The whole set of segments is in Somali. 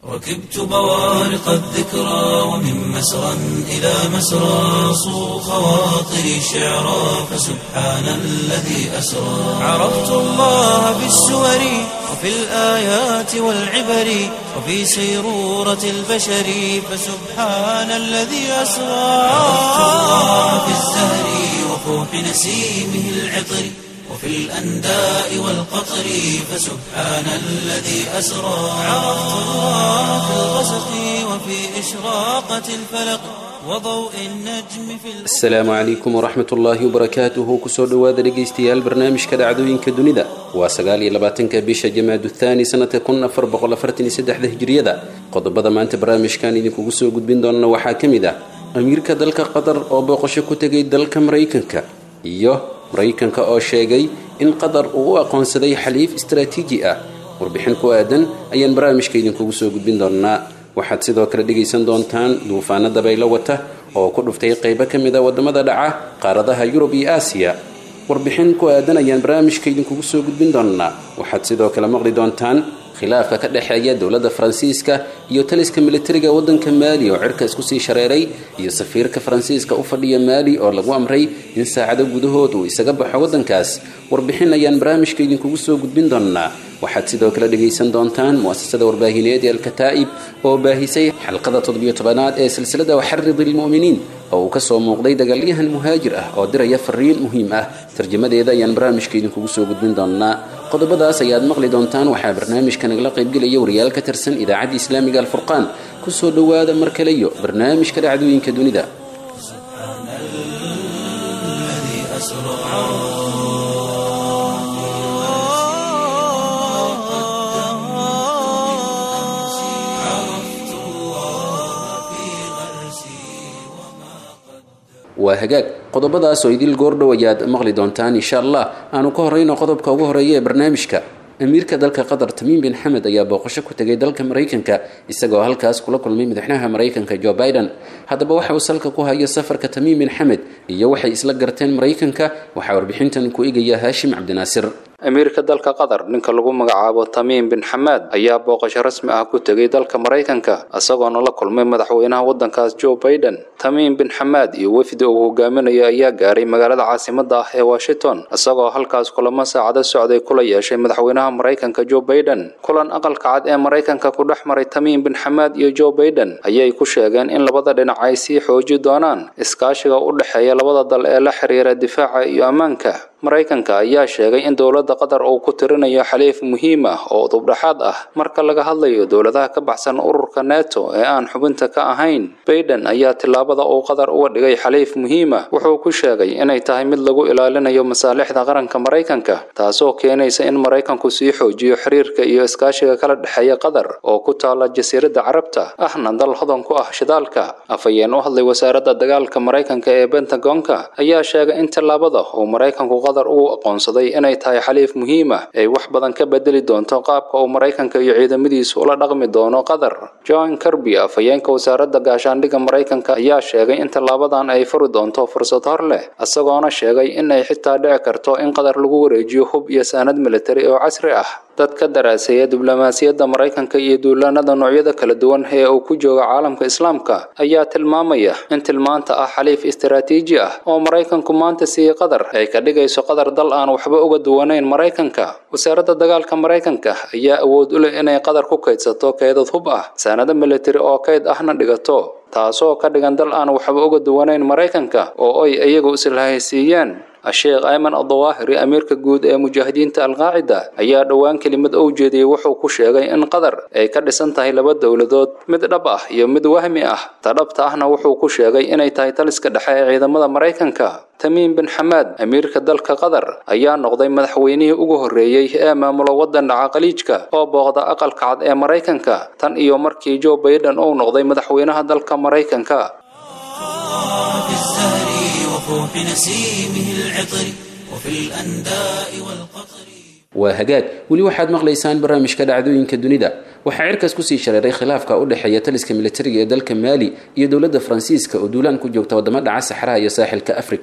ركبت بوارق الذكرى ومن مسرى إلى مسرى صو خواطري شعرا فسبحان الذي أسرى عرفت الله بالسور وفي الآيات والعبر وفي سيرورة البشر فسبحان الذي أسرى عرفت الله بالزهر وفوح نسيمه العطر وفي الأنداء والقطر فسبحان الذي أسرى عرفت الله في الغسق وفي إشراقة الفلق وضوء النجم في asalaamu calaykum waraxmat ullaahi wabarakaatuhu kusoo dhowaada dhegaystayaal barnaamijka dhacdooyinka dunida waa sagaal iyo labaatanka bisha jamaadu thaani sanadka kun afar boqol afartan iyo saddexda hijriyada qodobada maanta barnaamijkan idinkugu soo gudbin doona waxaa ka mid ah amiirka dalka qatar oo booqasho ku tegay dalka maraykanka iyo maraykanka oo sheegay in qatar uu u aqoonsaday xaliif istaraatiiji ah warbixin ku aadan ayaan barnaamijka idinkugu soo gudbin doonaa waxaad sidoo kale dhegaysan doontaan duufaano dabaylo wata oo ku dhuftay qaybo ka mid a waddamada dhaca qaaradaha yurub iyo aasiya warbixin ku aadan ayaan barnaamijka idinkugu soo gudbin doonaa waxaad sidoo kale maqli doontaan khilaafka ka dhexeeya dowladda faransiiska iyo taliska militariga waddanka maali oo cirka isku sii shareeray iyo safiirka faransiiska u fadhiya maali oo lagu amray in saacado gudahood uu isaga baxo waddankaas warbixin ayaan barnaamijka idinkugu soo gudbin doonaa waxaad sidoo kale dhegaysan doontaan mu'asasada warbaahineed ee alkataa'ib oo baahisay xalqada toddobiyo tobanaad ee silsilada waxarid ilmu'miniin oo uu kasoo muuqday dagaalyahan muhaajir ah oo diraya fariin muhiim ah tarjamadeeda ayaan barnaamijka idinkugu soo gudbin doonaa qodobadaas ayaad maqli doontaan waxaa barnaamijka nagala qaybgelaya wariyaal ka tirsan idaacadda islaamiga alfurqaan kusoo dhowaada mar kale iyo barnaamijka dhacdooyinka dunida الذي أسرى عرفت الله في غرسي waa hagaag qodobadaas oo idil goordhow ayaad maqli doontaan insha allah aanu ka horeyno qodobka ugu horeeya ee barnaamijka amiirka dalka qatar tamiim bin xamed ayaa booqasho ku tegay dalka maraykanka isagoo halkaas kula kulmay madaxweynaha maraykanka jo biden haddaba waxa uu salka ku hayo safarka tamiim bin xamed iyo waxay isla garteen maraykanka waxaa warbixintan ku egaya haashim cabdinaasir amiirka dalka qatar ninka lagu magacaabo tamiim bin xamaad ayaa booqasho rasmi ah ku tegay dalka maraykanka isagoona la kulmay madaxweynaha waddankaas joe biden tamiim bin xamaad iyo wefdi uu hogaaminayo ayaa gaaray magaalada caasimada ah ee washington isagoo halkaas kulamo saacado socday kula yeeshay madaxweynaha maraykanka joe biden kulan aqalka cad ee maraykanka ku dhex maray tamiim bin xamaad iyo joe biden ayay ku sheegeen in labada dhinac ay sii xooji doonaan iskaashiga u dhexeeya labada dal ee la xiriira difaaca iyo ammaanka maraykanka ayaa sheegay in dowladda qatar uu ku tirinayo xaliif muhiim ah oo dubdhexaad ah marka laga hadlayo dowladaha ka baxsan ururka neto ee aan xubinta ka ahayn baiden ayaa tillaabada uu qatar uga dhigay xaliif muhiim ah wuxuu ku sheegay inay tahay mid lagu ilaalinayo masaalixda qaranka maraykanka taasoo keenaysa in maraykanku sii xoojiyo xiriirka iyo iskaashiga kala dhexeeya qatar oo ku taala jasiiradda carabta ahna dal hodan ku ah shidaalka afhayeen u hadlay wasaaradda dagaalka maraykanka ee bentagonka ayaa sheegay in tillaabada uu maraykanku qatar uu aqoonsaday inay tahay xaliif muhiim ah ay wax badan ka bedeli doonto qaabka uu maraykanka iyo ciidamadiisu ula dhaqmi doono qatar john kirby afhayeenka wasaaradda gaashaandhigga maraykanka ayaa sheegay in tallaabadan ay furi doonto fursad hor leh isagoona sheegay in ay xitaa dhici karto in qatar lagu wareejiyo hub iyo saanad militari oo casri ah dad ka daraaseeya diblomaasiyadda maraykanka iyo duulaanada noocyada kala duwan ee uu ku jooga caalamka islaamka ayaa tilmaamaya in tilmaanta ah xaliif istaraatiiji ah oo maraykanku maanta siiyey qatar ay ka dhigayso qatar dal aan waxba uga duwanayn maraykanka wasaaradda dagaalka maraykanka ayaa awood u leh inay qatar ku kaydsato keydad hub ah saanado militari oo kayd ahna dhigato taasoo ka dhigan dal aan waxba uga duwanayn maraykanka oo ay iyagu islahaysiiyeen sheekh ayman adawaahiri amiirka guud ee mujaahidiinta alqaacida ayaa dhowaan kelimad u jeediyey wuxuu ku sheegay in qatar ay ka dhisan tahay laba dowladood mid dhab ah iyo mid wahmi ah ta dhabta ahna wuxuu ku sheegay inay tahay taliska dhexe ee ciidamada maraykanka tamiim bin xamaad amiirka dalka qatar ayaa noqday madaxweynihii ugu horreeyey ee maamula waddan dhaca khaliijka oo booqda aqalka cad ee maraykanka tan iyo markii joe biden uu noqday madaxweynaha dalka maraykanka في الزهر وفوح نسيمه العطر وفي الأنداء والقطر waa hagaag weli waxaad maqlaysaan barnaamijka dhacdooyinka dunida waxaa cirkaas kusii shareeray khilaafka u dhexeeya taliska militariga ee dalka maali iyo dowladda faransiiska oo duulaan ku joogta wadamo dhaca saxraha iyo saaxilka afrika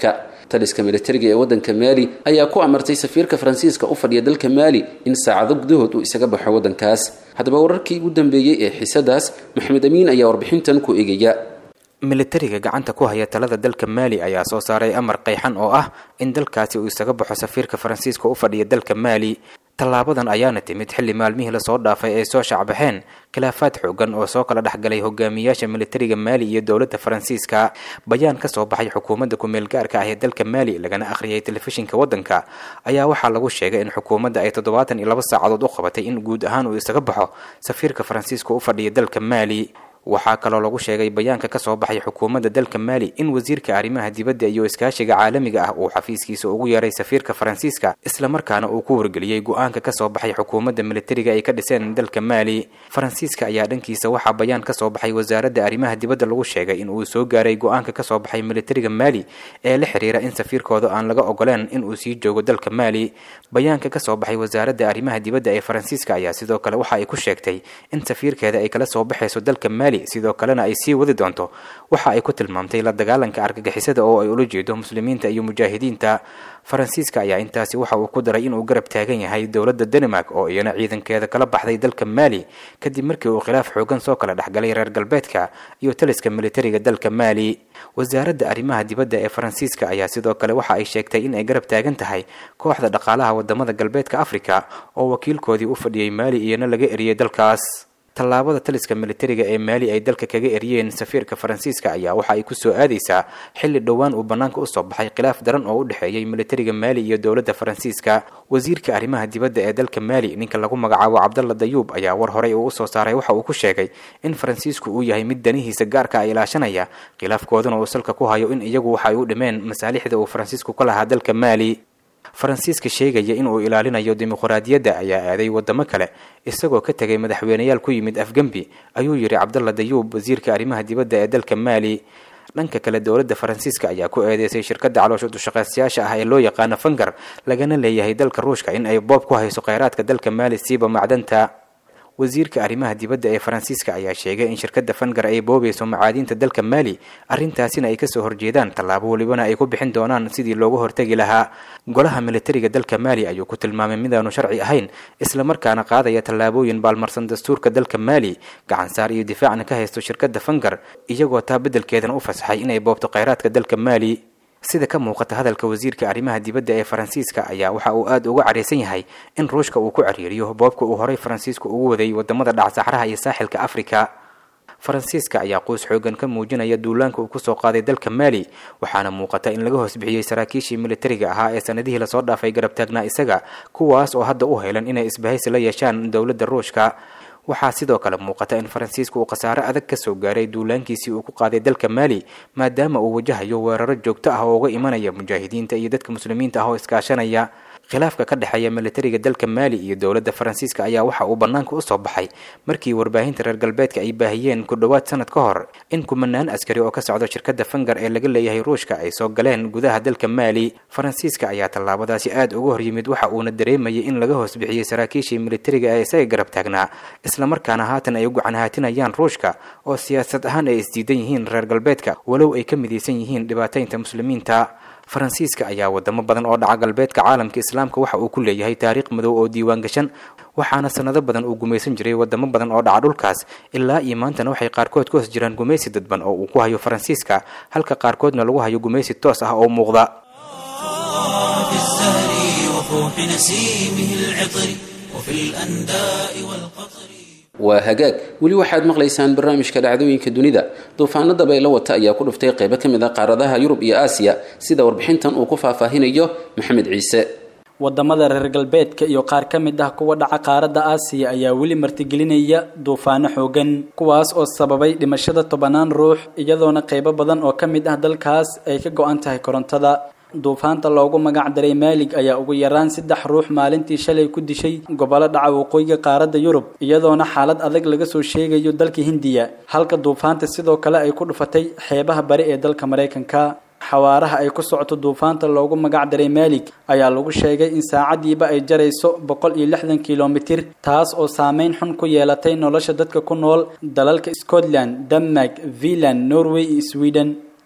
taliska militariga ee waddanka maali ayaa ku amartay safiirka faransiiska u fadhiya dalka maali in saacado gudahood uu isaga baxo waddankaas haddaba wararkii ugu dambeeyey ee xiisadaas maxamed amiin ayaa warbixintan ku eegaya militariga gacanta ku haya talada dalka maali ayaa soo saaray amar qayxan oo ah in dalkaasi uu isaga baxo safiirka faransiiska u fadhiya dalka maali tallaabadan ayaana timid xilli maalmihii lasoo dhaafay ay soo shacbaxeen khilaafaad xoogan oo soo kala dhexgalay hogaamiyaasha militariga maali iyo dowladda faransiiska bayaan ka soo baxay xukuumadda ku-meel gaarka ah ee dalka maali lagana akhriyay telefishinka waddanka ayaa waxaa lagu sheegay in xukuumadda ay toddobaatan iyo laba saacadood u qabatay in guud ahaan uu isaga baxo safiirka faransiiska u fadhiya dalka maali waxaa kaloo lagu sheegay bayaanka ka soo baxay xukuumadda dalka maali in wasiirka arrimaha dibadda iyo iskaashiga caalamiga ah uu xafiiskiisa ugu yeeray safiirka faransiiska islamarkaana uu ku wargeliyey go-aanka ka soo baxay xukuumadda militariga ay ka dhiseen dalka maali faransiiska ayaa dhankiisa waxaa bayaan ka soo baxay wasaaradda arrimaha dibadda lagu sheegay in uu soo gaaray go-aanka ka soo baxay militariga maali ee la xiriira in safiirkooda aan laga ogoleen in uu sii joogo dalka maali bayaanka ka soo baxay wasaaradda arrimaha dibadda ee faransiiska ayaa sidoo kale waxa ay ku sheegtay in safiirkeeda ay kala soo baxayso dalka maali sidoo kalena ay sii wadi doonto waxa ay ku tilmaamtay la dagaalanka argagixisada oo ay ula jeedo muslimiinta iyo mujaahidiinta faransiiska ayaa intaasi waxa uu ku daray inuu garab taagan yahay dowladda denmark oo iyana ciidankeeda kala baxday dalka maali kadib markii uu khilaaf xoogan soo kala dhexgalay reer galbeedka iyo taliska militariga dalka maali wasaaradda arrimaha dibadda ee faransiiska ayaa sidoo kale waxa ay sheegtay in ay garab taagan tahay kooxda dhaqaalaha wadamada galbeedka afrika oo wakiilkoodii u fadhiyey maali iyana laga eriyey dalkaas tallaabada taliska militariga ee maali ay dalka kaga eriyeen safiirka faransiiska ayaa waxa ay ku soo aadaysaa xilli dhowaan uu bannaanka usoo baxay khilaaf daran oo u dhexeeyey militariga maali iyo dowladda faransiiska wasiirka arrimaha dibadda ee dalka maali ninka lagu magacaabo cabdalla dayuub ayaa war horey uu usoo saaray waxa uu ku sheegay in faransiisku uu yahay mid danihiisa gaarka a ilaashanaya khilaafkooduna uu salka ku hayo in iyagu waxa ay u dhimeen masaalixda uu faransiisku ka lahaa dalka maali faransiiska sheegaya in uu ilaalinayo dimuqraadiyadda ayaa aaday wadamo kale isagoo ka tegay madaxweyneyaal ku yimid afgembi ayuu yidhi cabdalla dayuub wasiirka arrimaha dibadda ee dalka maali dhanka kale dowladda faransiiska ayaa ku eedeysay shirkadda caloosha dushaqaystayaasha ah ee loo yaqaano fangar lagana leeyahay dalka ruushka in ay boob ku hayso kheyraadka dalka maali siiba macdanta wasiirka arrimaha dibadda ee faransiiska ayaa sheegay in shirkadda fangar ay boobayso macaadiinta dalka maali arrintaasina ay kasoo horjeedaan tallaabo welibana ay ku bixin doonaan sidii loogu hortegi lahaa golaha militariga dalka maali ayuu ku tilmaamay midaanu sharci ahayn islamarkaana qaadaya tallaabooyin baalmarsan dastuurka dalka maali gacansaar iyo difaacna ka haysto shirkadda fangar iyagoo taa beddelkeedana u fasaxay inay boobto kheyraadka dalka maali sida ka muuqata hadalka wasiirka arrimaha dibadda ee faransiiska ayaa waxa uu aada uga careysan yahay in ruushka uu ku cariiriyo boobka uu horey faransiisku ugu waday wadamada dhacsaxraha iyo saaxilka afrika faransiiska ayaa quus xoogan ka muujinaya duulaanka uu kusoo qaaday dalka maali waxaana muuqata in laga hoos bixiyey saraakiishii militariga ahaa ee sanadihii lasoo dhaafay garab taagnaa isaga kuwaas oo hadda u helan inay isbahaysi la yeeshaan dowladda ruushka waxaa sidoo kale muuqata in faransiiska uu khasaare adag ka soo gaaray duulaankii uu ku qaaday dalka maali maadaama uu wajahayo weeraro joogto ah oo uga imanaya mujaahidiinta iyo dadka muslimiinta ah oo iskaashanaya khilaafka ka dhexeeya militariga dalka maali iyo dowladda faransiiska ayaa waxa uu bannaanka usoo baxay markii warbaahinta reer galbeedka ay baahiyeen ku dhowaad sanad ka hor in kumanaan askari oo ka socdo shirkadda fangar ee laga leeyahay ruushka ay soo galeen gudaha dalka maali faransiiska ayaa tallaabadaasi aada uga horyimid waxa uuna dareemayay in laga hoos bixiyey saraakiishii militariga ee isaga garab taagnaa islamarkaana haatan ay u gacan haatinayaan ruushka oo siyaasad ahaan ay isdiidan yihiin reer galbeedka walow ay ka midaysan yihiin dhibaataynta muslimiinta faransiiska ayaa wadamo badan oo dhaca galbeedka caalamka islaamka waxa uu ku leeyahay taariikh madow oo diiwaan gashan waxaana sanado badan uu gumaysan jiray wadamo badan oo dhaca dhulkaas ilaa iyo maantana waxay qaarkood ku hoos jiraan gumaysi dadban oo uu ku hayo faransiiska halka qaarkoodna lagu hayo gumaysi toos ah oo muuqda في الزهر وفوح نسيمه العطر وفي الأنداء والقطر waa hagaag weli waxaad maqlaysaan barnaamijka dhacdooyinka dunida duufaano dabaylo wata ayaa ku dhuftay qaybo ka mid a qaaradaha yurub iyo aasiya sida warbixintan uu ku faahfaahinayo maxamed ciise wadamada reer galbeedka iyo qaar ka mid ah kuwa dhaca qaaradda aasiya ayaa weli martigelinaya duufaano xoogan kuwaas oo sababay dhimashada tobanaan ruux iyadoona qaybo badan oo ka mid ah dalkaas ay ka go-an tahay korontada duufaanta loogu magac daray maalig ayaa ugu yaraan saddex ruux maalintii shalay ku dishay gobollo dhaca waqooyiga qaaradda yurub iyadoona xaalad adag laga soo sheegayo dalka hindiya halka duufaanta sidoo kale ay ku dhufatay xeebaha bari ee dalka maraykanka xawaaraha ay ku socoto duufaanta loogu magac daray maalig ayaa lagu sheegay in saacadiiba ay jarayso boqol iyo lixdan kilomitir taas oo saameyn xun ku yeelatay nolosha dadka ku nool dalalka scotland denmark finland norway iyo sweden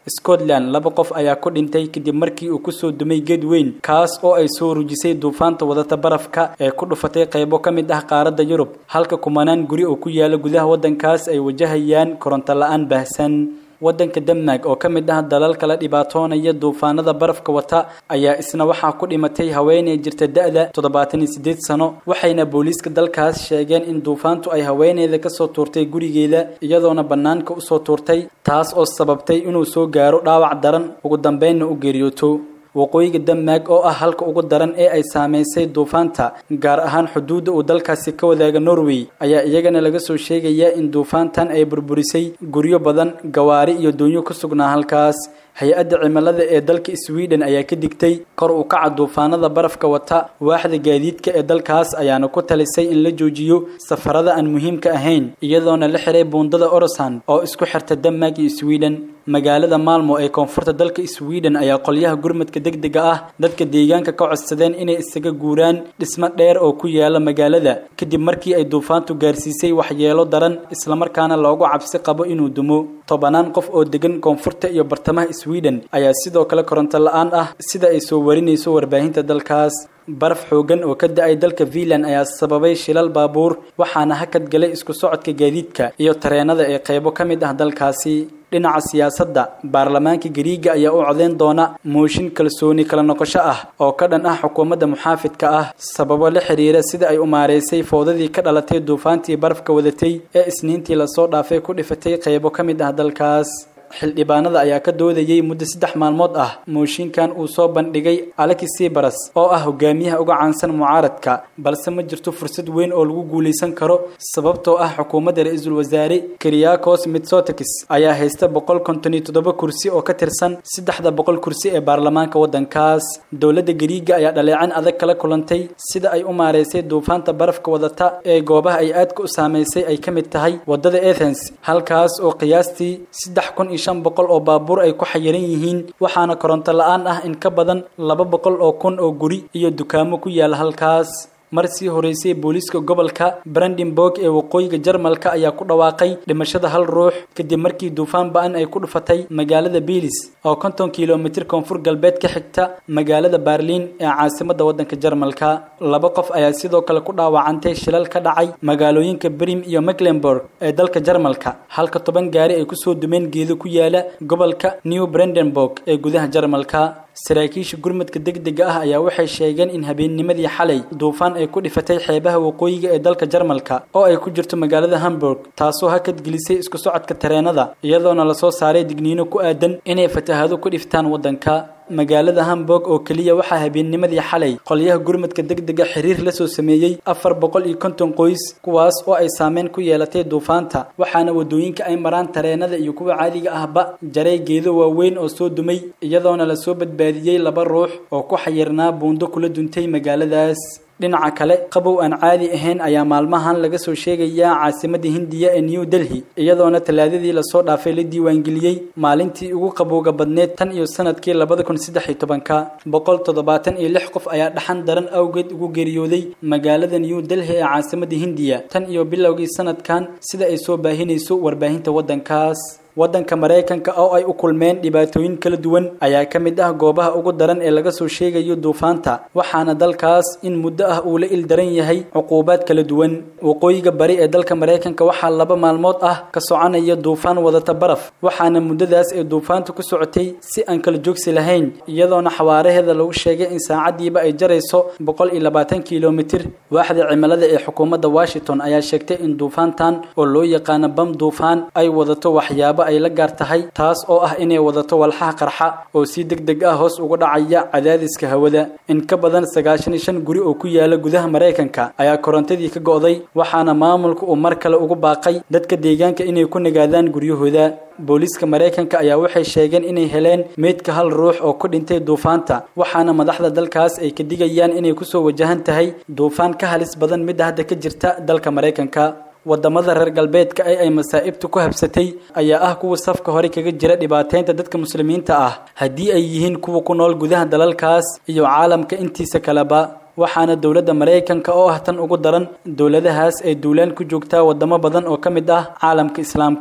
scotland laba qof ayaa ku dhintay kadib markii uu kusoo dumay geed weyn kaas oo ay soo rujisay duufaanta wadata barafka ee ku dhufatay qaybo ka mid ah qaaradda yurub halka kumanaan guri oo ku yaala gudaha waddankaas ay wajahayaan koronto la-aan baahsan waddanka denmark oo ka mid ah dalalka la dhibaatoonaya duufaanada barafka wata ayaa isna waxaa ku dhimatay haweeney jirta da-da toddobaatan iyo siddeed sano waxayna booliiska dalkaas sheegeen in duufaantu ay haweeneyda kasoo tuurtay gurigeeda iyadoona bannaanka usoo tuurtay taas oo sababtay inuu soo gaaro dhaawac daran ugu dambeynna u geeriyooto waqooyiga denmark oo ah halka ugu daran ee ay saameysay duufaanta gaar ahaan xuduudda uu dalkaasi ka wadaaga norway ayaa iyagana laga soo sheegayaa in duufaantan ay burburisay guryo badan gawaari iyo doonyo ku sugnaa halkaas hay-adda cimilada ee dalka sweden ayaa ka digtay kor u kaca duufaanada barafka wata waaxda gaadiidka ee dalkaas ayaana ku talisay in la joojiyo safarada aan muhiimka ahayn iyadoona la xiray buundada orosan oo isku xirta denmark iyo sweden magaalada maalmo ee koonfurta dalka sweden ayaa qolyaha gurmadka degdega ah dadka deegaanka ka codsadeen inay isaga guuraan dhismo dheer oo ku yaala magaalada kadib markii ay duufaantu gaarsiisay waxyeelo daran islamarkaana loogu cabsi qabo inuu dumo tobanaan qof oo degan koonfurta iyo bartamaha sweden ayaa sidoo kale koronto la-aan ah sida ay soo warinayso warbaahinta dalkaas baraf xoogan oo ka da-ay dalka finland ayaa sababay shilal baabuur waxaana hakad galay isku socodka gaadiidka iyo tareenada ee qaybo ka mid ah dalkaasi dhinaca siyaasadda baarlamaanka gariiga ayaa u codeyn doona mooshin kalsooni kala noqosho ah oo ka dhan ah xukuumadda muxaafidka ah sababo la xiriira sida ay u maareysay foodadii ka dhalatay duufaantii barafka wadatay ee isniintii lasoo dhaafay ku dhifatay qaybo ka mid ah dalkaas xildhibaanada ayaa ka doodayay muddo saddex maalmood ah mooshinkan uu soo bandhigay alexis sibras oo ah hogaamiyaha uga caansan mucaaradka balse ma jirto fursad weyn oo lagu guulaysan karo sababtoo ah xukuumadda ra-iisul wasaare kiriakos mitsotakis ayaa haysta boqol konton iyo toddoba kursi oo ka tirsan saddexda boqol kursi ee baarlamaanka waddankaas dowladda gariiga ayaa dhaleecan adag kala kulantay sida ay u maareysay duufaanta barafka wadata ee goobaha ay aadka u saameysay ay ka mid tahay waddada athens halkaas oo qiyaastii saddex kun iyo shan boqol oo baabuur ay ku xayiran yihiin waxaana koronto la-aan ah in ka badan laba boqol oo kun oo guri iyo dukaamo ku yaala halkaas mar sii horeysay booliiska gobolka brandenburg ee waqooyiga jarmalka ayaa ku dhawaaqay dhimashada hal ruux kadib markii duufaan ba-an ay ku dhufatay magaalada bilis oo konton kilomitir koonfur galbeed ka xigta magaalada berliin ee caasimadda waddanka jarmalka laba qof ayaa sidoo kale ku dhaawacantay shilal ka dhacay magaalooyinka brim iyo mecklenburg ee dalka jarmalka halka toban gaari ay kusoo dumeen geedo ku yaala gobolka new brandenburg ee gudaha jarmalka saraakiisha gurmadka degdega ah ayaa waxay sheegeen in habeennimadii xalay duufaan ay ku dhifatay xeebaha waqooyiga ee dalka jarmalka oo ay ku jirto magaalada hamburg taasoo hakad gelisay isku socodka tareenada iyadoona lasoo saaray digniino ku aadan inay fatahaado ku dhiftaan waddanka magaalada hamburg oo keliya waxaa habeennimadii xalay qolyaha gurmadka degdega xiriir la soo sameeyey afar boqol iyo konton qoys kuwaas oo ay saameyn ku yeelatay duufaanta waxaana wadooyinka ay maraan tareenada iyo kuwa caadiga ahba jaray geedo waaweyn oo soo dumay iyadoona lasoo badbaadiyey laba ruux oo ku xayirnaa buundo kula duntay magaaladaas dhinaca kale qabow aan caadi ahayn ayaa maalmahan laga soo sheegayaa caasimadda hindiya ee new delhi iyadoona talaadadii lasoo dhaafay la diiwaangeliyey maalintii ugu qabowga badneed tan iyo sanadkii labada kun saddex iyo tobanka boqol toddobaatan iyo lix qof ayaa dhaxan daran awgeed ugu geeriyooday magaalada new delhi ee caasimadda hindiya tan iyo bilowgii sanadkan sida ay soo baahinayso warbaahinta waddankaas waddanka maraykanka oo ay u kulmeen dhibaatooyin kala duwan ayaa ka mid ah goobaha ugu daran ee laga soo sheegayo duufaanta waxaana dalkaas in muddo ah uu la il daran yahay cuquubaad kala duwan waqooyiga bari ee dalka maraykanka waxaa laba maalmood ah ka soconaya duufaan wadata baraf waxaana muddadaas ee duufaantu ku socotay si aan kala joogsi lahayn iyadoona xawaaraheeda lagu sheegay in saacadiiba ay jarayso boqol iyo labaatan kilomitir waaxda cimilada ee xukuumadda washington ayaa sheegtay in duufaantan oo loo yaqaano bam duufaan ay wadato waxyaabo ay la gaar tahay taas oo ah inay wadato walxaha qarxa oo si deg deg ah hoos uga dhacaya cadaadiska hawada in ka badan sagaashan iyo shan guri oo ku yaala gudaha maraykanka ayaa korontadii ka go'day waxaana maamulka uu mar kale ugu baaqay dadka deegaanka inay ku nagaadaan guryahooda booliiska maraykanka ayaa waxay sheegeen inay heleen meydka hal ruux oo ku dhintay duufaanta waxaana madaxda dalkaas ay ka digayaan inay kusoo wajahan tahay duufaan ka halis badan midda hadda ka jirta dalka maraykanka wadamada reer galbeedka ee ay masaa'ibtu ku habsatay ayaa ah kuwa safka hore kaga jira dhibaateynta dadka muslimiinta ah haddii ay yihiin kuwa ku nool gudaha dalalkaas iyo caalamka intiisa kaleba waxaana dowladda maraykanka oo ah tan ugu daran dowladahaas ay duulaan ku joogtaa wadamo badan oo ka mid ah caalamka islaamka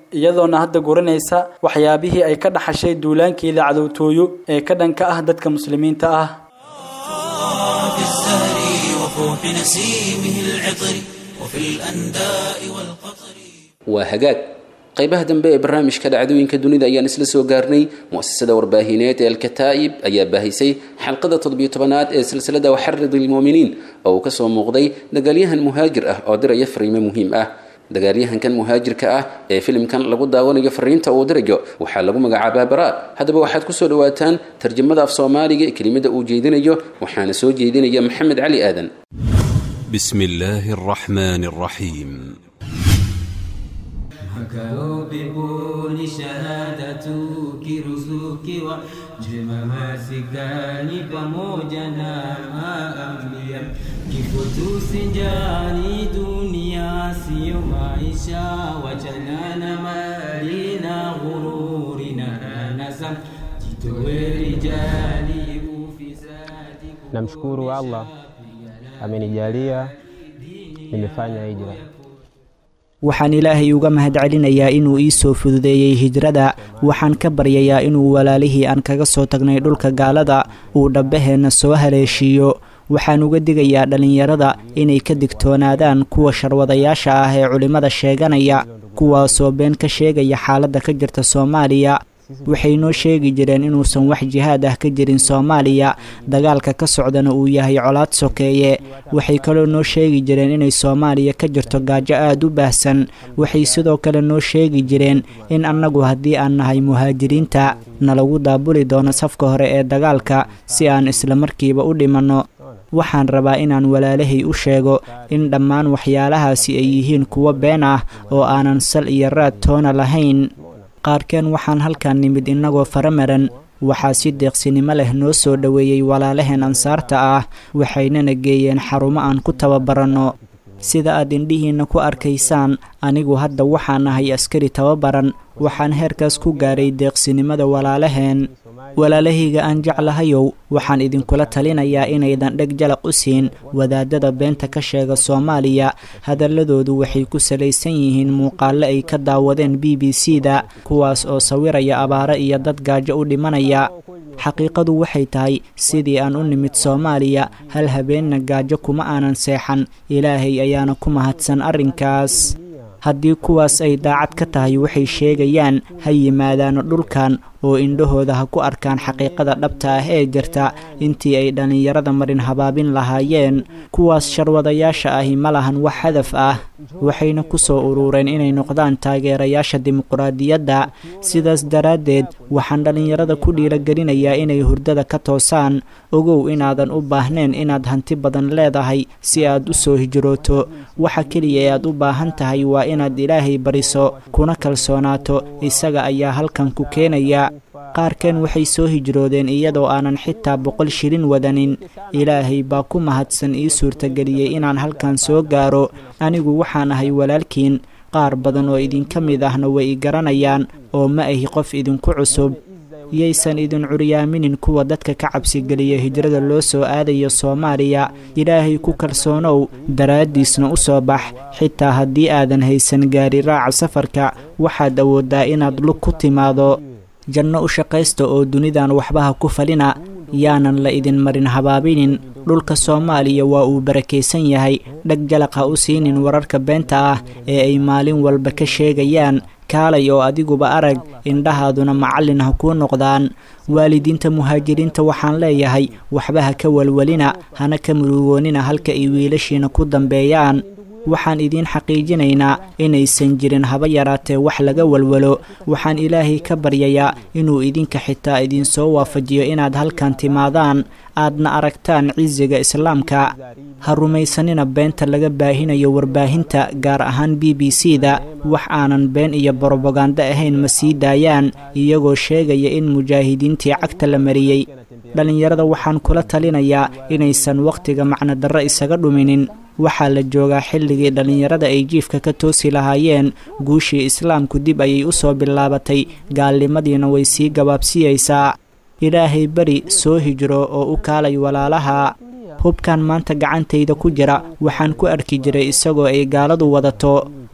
iyadoona hadda guranaysa waxyaabihii ay ka dhaxashay duulaankeeda cadowtooyo ee ka dhanka ah dadka muslimiinta ah في الزهر وفوح نسيمه العطر وفي الأنداء والقطر waa hagaag qaybaha dambe ee barnaamijka dhacdooyinka dunida ayaan isla soo gaarnay mu'asasada warbaahineed ee alkataa'ib ayaa baahisay xalqada toddobiyo tobanaad ee silsilada waxarid ilmuuminiin oo uu kasoo muuqday dagaalyahan muhaajir ah oo diraya fariimo muhiim ah dagaalyahankan muhaajirka ah ee filimkan lagu daawanayo fariinta uu dirayo waxaa lagu magacaabaa baraa haddaba waxaad kusoo dhawaataan tarjamada af soomaaliga ee kelimada uu jeedinayo waxaana soo jeedinaya maxamed cali aadan بسم الله الرحمن الرحيم Akaubibuni shahadatu kiruzuki wa jema masikani pamoja na maambia kifo tusinjani dunia siyo maisha wachana na mali na ghururi na anasa jitowe rijali ufisadi Namshukuru Allah amenijalia nimefanya hijra. waxaan ilaahay uga mahadcelinayaa inuu ii soo fududeeyey hijrada waxaan ka baryayaa inuu walaalihii aan kaga soo tagnay dhulka gaalada uu dhabbaheenna soo haleeshiiyo waxaan uga digayaa dhallinyarada inay ka digtoonaadaan kuwa sharwadayaasha ah ee culimmada sheeganaya kuwaasoo been ka sheegaya xaaladda ka jirta soomaaliya waxay noo sheegi jireen inuusan wax jihaad ah ka jirin soomaaliya dagaalka ka socdana uu yahay colaad sokeeye waxay kaloo noo sheegi jireen inay soomaaliya ka jirto gaajo aada u baahsan waxay sidoo kale noo sheegi jireen in annagu haddii aan nahay muhaajiriinta nalagu daabuli doono safka hore ee dagaalka si aan islamarkiiba u dhimanno waxaan rabaa inaan walaalahay u sheego in dhammaan waxyaalahaasi ay yihiin kuwo been ah oo aanan sal iyo raad toona lahayn qaarkeen waxaan halkan nimid innagoo faramaran waxaa si deeqsinimo leh noo soo dhoweeyey walaalaheen ansaarta ah waxaynana geeyeen xarumo aan ku tababaranno sida aad indhihiinna ku arkaysaan anigu hadda waxaan ahay askari tababaran waxaan heerkaas ku gaaray deeqsinimada walaalaheen walaalahayga aan jeclahayow waxaan idinkula talinayaa inaydan dheg jalaq u siin wadaadada beenta ka sheega soomaaliya hadalladoodu waxay ku salaysan yihiin muuqaallo ay ka daawadeen b b c da kuwaas oo sawiraya abaaro iyo dad gaajo u dhimanaya xaqiiqadu waxay tahay sidii aan u nimid soomaaliya hal habeenna gaajo kuma aanan seexan ilaahay ayaana ku mahadsan arrinkaas haddii kuwaas ay daacad ka tahay waxay sheegayaan ha yimaadaano dhulkan oo indhahooda ha ku arkaan xaqiiqada dhabta ah ee jirta intii ay dhallinyarada marin habaabin lahaayeen kuwaas sharwadayaasha ahi ma lahan wax hadaf ah waxayna ku soo urureen inay noqdaan taageerayaasha dimuquraadiyadda sidaas daraaddeed waxaan dhallinyarada ku dhiiragelinayaa inay hurdada ka toosaan ogow inaadan u baahnayn inaad hanti badan leedahay si aad u soo hijrooto waxa keliya ee aad u baahan tahay waa inaad ilaahay bariso kuna kalsoonaato isaga ayaa halkan ku keenaya qaarkeen waxay soo hijroodeen iyadoo aanan xitaa boqol shilin wadanin ilaahay baa ku mahadsan ii suurtageliyey inaan halkan soo gaaro anigu waxaan ahay walaalkiin qaar badan oo idinka mid ahna way i garanayaan oo ma ahi qof idinku cusub yaysan idin curyaaminin kuwa dadka ka cabsigeliya hijrada loo soo aadayo soomaaliya ilaahay ku kalsoonow daraaddiisna u soo bax xitaa haddii aadan haysan gaari raaca safarka waxaad awooddaa inaad lug ku timaado janno u shaqaysta oo dunidan waxbaha ku falina yaanan la idin marin habaabinin dhulka soomaaliya waa uu barakaysan yahay dheg jalaq ha u siinin wararka beenta ah ee ay maalin walba ka sheegayaan kaalay oo adiguba arag indhahaaduna macallin ha kuu noqdaan waalidiinta muhaajiriinta waxaan leeyahay waxba ha ka walwalina hana ka murugoonina halka ay wiilashiina ku dambeeyaan waxaan idiin xaqiijinaynaa inaysan jirin haba yaraatee wax laga walwalo waxaan ilaahay ka baryayaa inuu idinka xitaa idinsoo waafajiyo inaad halkan timaadaan aadna aragtaan cisiga islaamka ha rumaysanina beenta laga baahinayo warbaahinta gaar ahaan b b c da wax aanan been iyo brobagando ahayn ma sii daayaan iyagoo sheegaya in mujaahidiintii cagta la mariyey dhallinyarada waxaan kula talinayaa inaysan wakhtiga macnodarro isaga dhuminin waxaa la joogaa xilligii dhallinyarada ay jiifka ka toosi lahaayeen guushii islaamku dib ayay u soo bilaabatay gaalnimadiina way sii gabaabsiyeysaa ilaahay beri soo hijro oo u kaalay walaalaha hubkan maanta gacantayda ku jira waxaan ku arki jiray isagoo ay gaaladu wadato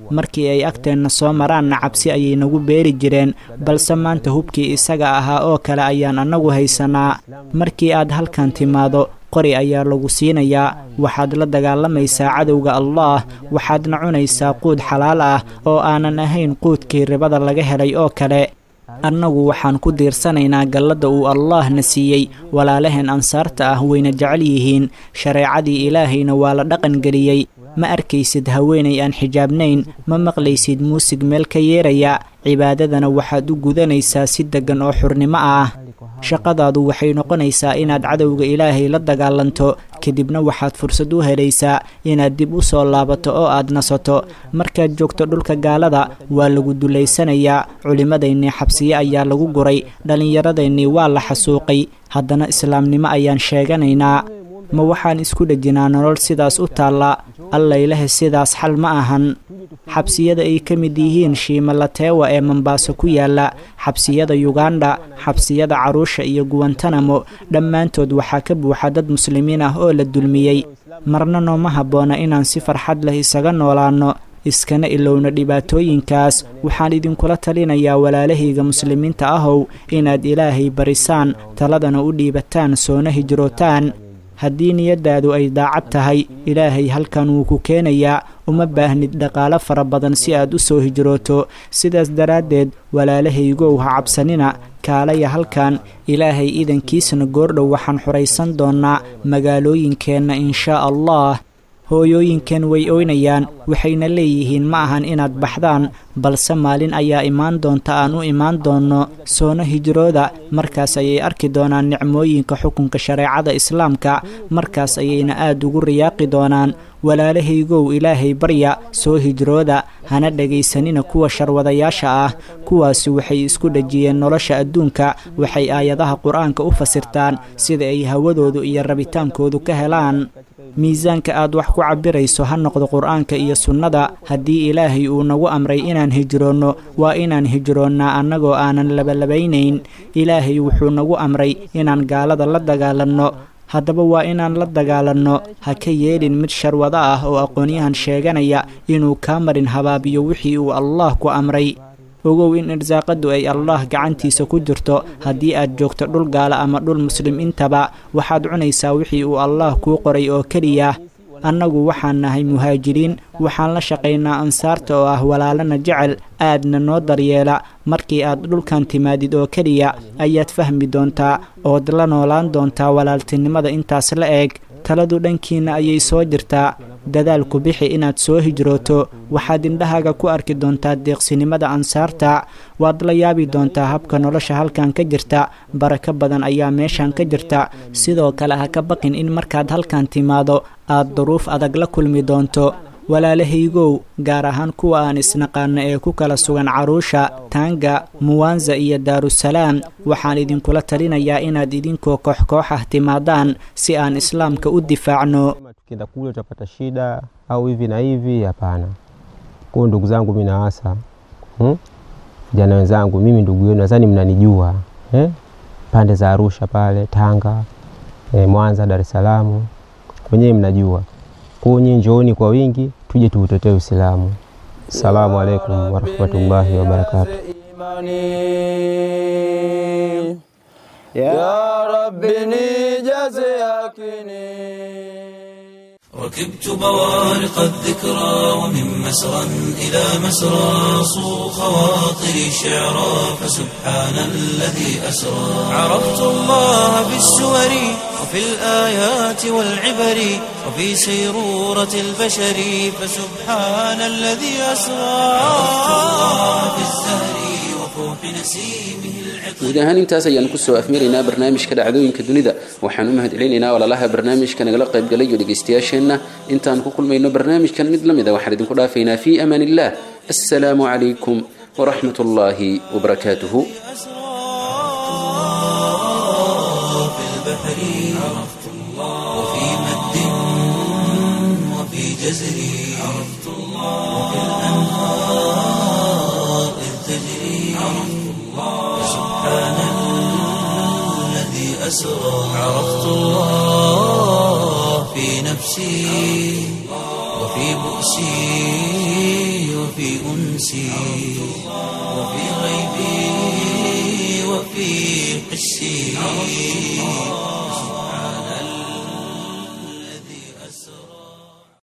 markii ay agteenna soo maraanna cabsi ayay nagu beeri jireen balse maanta hubkii isaga ahaa oo kale ayaan annagu haysanaa markii aad halkan timaado qori ayaa lagu siinayaa waxaad la dagaalamaysaa cadowga allaah waxaadna cunaysaa quud xalaal ah oo aanan ahayn quudkii ribada laga helay oo kale annagu waxaan ku diirsanaynaa galladda uu allaahna siiyey walaalaheen ansaarta ah wayna jecel yihiin shareecadii ilaahayna waa la dhaqangeliyey ma arkaysid haweenay aan xijaabnayn ma maqlaysid muusig meel ka yeeraya cibaadadana waxaad u gudanaysaa si deggan oo xurnimo ah shaqadaadu waxay noqonaysaa inaad cadowga ilaahay la dagaalanto kadibna waxaad fursad u helaysaa inaad dib u soo laabato oo aad nasato markaad joogto dhulka gaalada waa lagu dulaysanayaa culimmadaynii xabsiye ayaa lagu guray dhallinyaradaynii waa la xasuuqay haddana islaamnimo ayaan sheeganaynaa ma waxaan isku dhejinaa nolol sidaas u taalla allaylehe sidaas xal ma ahan xabsiyada ay ka mid yihiin shiimalateewa ee mombaaso ku yaalla xabsiyada yuganda xabsiyada caruusha iyo guwantanamo dhammaantood waxaa ka buuxa dad muslimiin ah oo la dulmiyey marna nooma habboona inaan si farxad leh isaga noolaanno iskana ilowna dhibaatooyinkaas waxaan idinkula talinayaa walaalahayga muslimiinta ahow inaad ilaahay barisaan taladana u dhiibataan soona hijrootaan haddii niyaddaadu ay daacad tahay ilaahay halkan wuu ku keenayaa uma baahnid dhaqaalo fara badan si aad u soo hijrooto sidaas daraaddeed walaalahaygow ha cabsanina kaalaya halkan ilaahay idankiisna goordhow waxaan xuraysan doonnaa magaalooyinkeenna inshaa allah hooyooyinkan way oynayaan waxayna leeyihiin ma ahan inaad baxdaan balse maalin ayaa imaan doonta aan u imaan doonno soona hijrooda markaas ayay arki doonaan nicmooyinka xukunka shareecada islaamka markaas ayayna aad ugu riyaaqi doonaan walaalahaygow ilaahay barya soo hijrooda hana dhegaysanina kuwa sharwadayaasha ah kuwaasi waxay isku dhejiyeen nolosha adduunka waxay aayadaha qur-aanka u fasirtaan sida ay hawadoodu iyo rabitaankoodu ka helaan miisaanka aad wax ku cabirayso ha noqdo qur-aanka iyo sunnada haddii ilaahay uu nagu amray inaan hijroonno waa inaan hijroonnaa annagoo aanan labalabaynayn ilaahay wuxuu nagu amray inaan gaalada la dagaalanno haddaba waa inaan la dagaalanno ha ka yeelin mid sharwado ah oo aqoonyahan sheeganaya inuu kaa marin habaabiyo wixii uu allaah ku amray ogow in irsaaqadu ay allaah gacantiisa ku jirto haddii aad joogto dhul gaala ama dhul muslim intaba waxaad cunaysaa wixii uu allaah kuu qoray oo keliya annagu waxaan nahay muhaajiriin waxaan la shaqaynaa ansaarta oo ah walaalana jecel aadna noo daryeela markii aad dhulkan timaadid oo keliya ayaad fahmi doontaa ood la noolaan doontaa walaaltinimada intaas la eeg taladu dhankiinna ayay soo jirtaa dadaalku bixi inaad soo hijrooto waxaad indhahaaga ku arki doontaa deeqsinimada ansaarta waad la yaabi doontaa habka nolosha halkan ka jirta barako badan ayaa meeshan ka jirta sidoo kale ha ka baqin in markaad halkan timaado aad duruuf adag la kulmi doonto walaalahaygow gaar ahaan kuwa aan isnaqaano ee ku kala sugan caruusha taanga muwanza iyo daarusalaam waxaan idinkula talinayaa inaad idinkoo koox-koox ah timaadaan si aan islaamka u difaacno tukienda kule tutapata shida au hivi na hivi hapana kwao ndugu zangu mi nawasa vijana hmm? wenzangu mimi ndugu yenu nadhani mnanijua eh? pande za arusha pale tanga eh, mwanza dar es salaam wenyewe mnajua kwao nyie njooni kwa wingi tuje tuutetee uislamu assalamu alaikum warahmatullahi wabarakatu يا رب نجاز يقيني ركبت بوارق الذكرى ومن مسرى إلى مسرى صو خواطري شعرا فسبحان الذي أسرى عرفت الله بالسور وفي الآيات والعبر وفي سيرورة البشر فسبحان الذي أسرى عرفت الله بالزهر وفوح نسيمه guud ahaan intaas ayaan kusoo afmaraynaa barnaamijka dhacdooyinka dunida waxaan u mahadcelinaynaa walaalaha barnaamijka nagala qaybgalay iyo dhegaystayaasheenna intaan ku kulmayno barnaamijkan mid la mid a waxaan idinku dhaafaynaa fii amaan illah assalaamu calaykum waraxmat ullaahi wabarakaatuhu أسرى عرفت الله في نفسي وفي بؤسي وفي أنسي وفي غيبي وفي حسي